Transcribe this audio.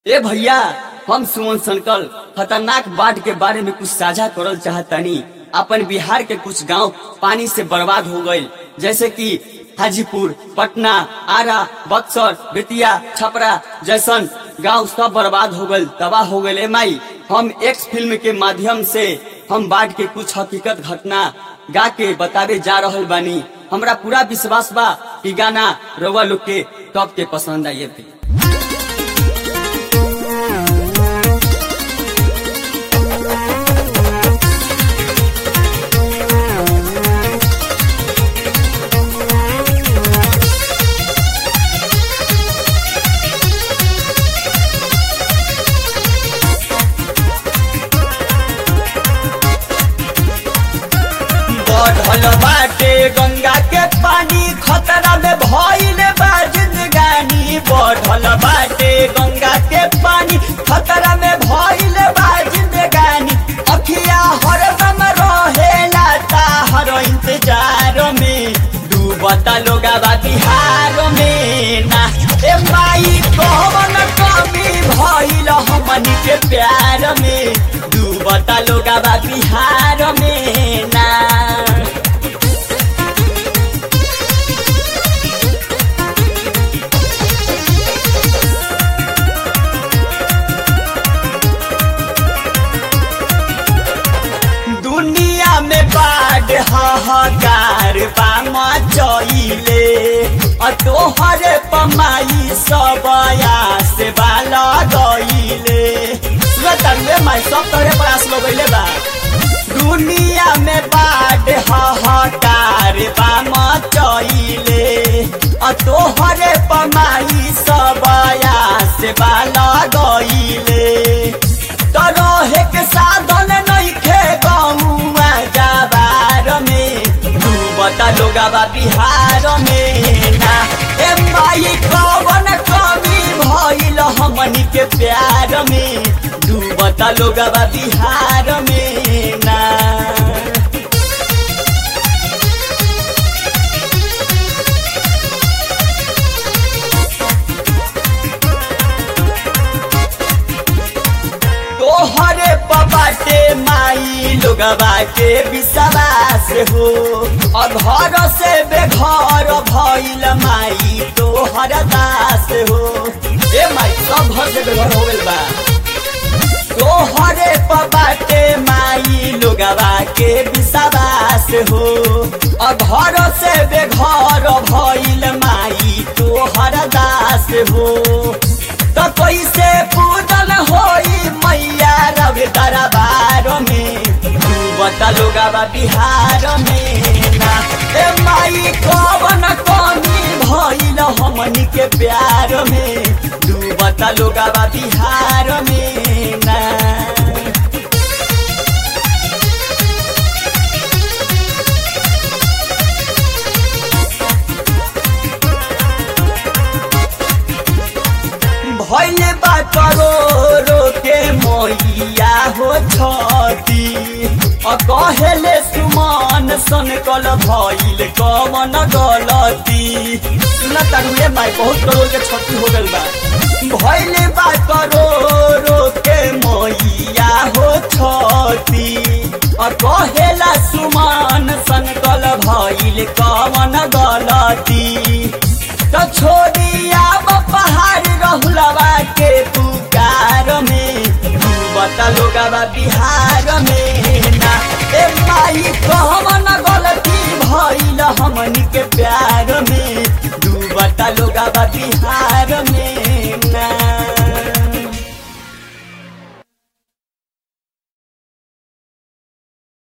ए भैया हम सुमन संकल खतरनाक बाढ़ के बारे में कुछ साझा करल चाहतानी अपन बिहार के कुछ गांव पानी से बर्बाद हो गए जैसे कि हाजीपुर पटना आरा बक्सर बेतिया छपरा जैसन गांव सब बर्बाद हो गए तबाह हो गए माई हम एक्स फिल्म के माध्यम से हम बाढ़ के कुछ हकीकत घटना गा के बतावे जा रहल बानी हमरा पूरा विश्वास बा कि गाना रउआ लोग के टॉप के पसंद आई बढ़ल बाटे गंगा के पानी खतरा में भइल बा जिंदगानी बढ़ल बाटे गंगा के पानी खतरा में भइल बा जिंदगानी अखिया हरदम रहेला ताहर इंतजार में डूबता लोगा बा बिहार में ना ए माई कौन कमी भइल हमनी के प्यार में डूबता लोगा बा बिहार में ना दुनिया में बाढ़ हाहाकार बा मचइले अ तोहर पमाई सब आस बा लगइले सुनत माई सब तोरे प्रयास लगइले बा दुनिया में बाढ़ हाहाकार बा मचइले अ तोहर पमाई सब आस बा लगइले तरहे के साधन नइखे गौआ जाबार में डूबता लोगाबा बिहार में ना ए माई कवन कमी भइल हमनी के प्यार में डूबता लोगाबा बिहार में ना तोहरे पबाटे माई लोगवा के विश्वास हो और घर से बेघर भइल माई तोहर दास हो ए माई सब घर से बेघर हो गइल बा तोहरे पबाटे माई लोगवा के विश्वास हो और घर से बेघर भइल माई तोहर दास हो तो कैसे पूजन होई मैया रवि दरबार में डूबता लोगाबा बिहार में ना ए माई कवन कमी भइल हमनी के प्यार में डूबता लोगाबा बिहार में ना भइल बा करोड़ो के मैया हो छती अ कहेले सुमान सन कल भइल कवन गलती सुना तारुए माई बहुत करोड़ के क्षति हो गइल बा भइल बा करोड़ो के मैया हो छती अ कहेला सुमान सन कल भइल कवन गलती तो छोड़िया पहाड़ रहुलवा के पुकार में डूबता लोगवा बिहार में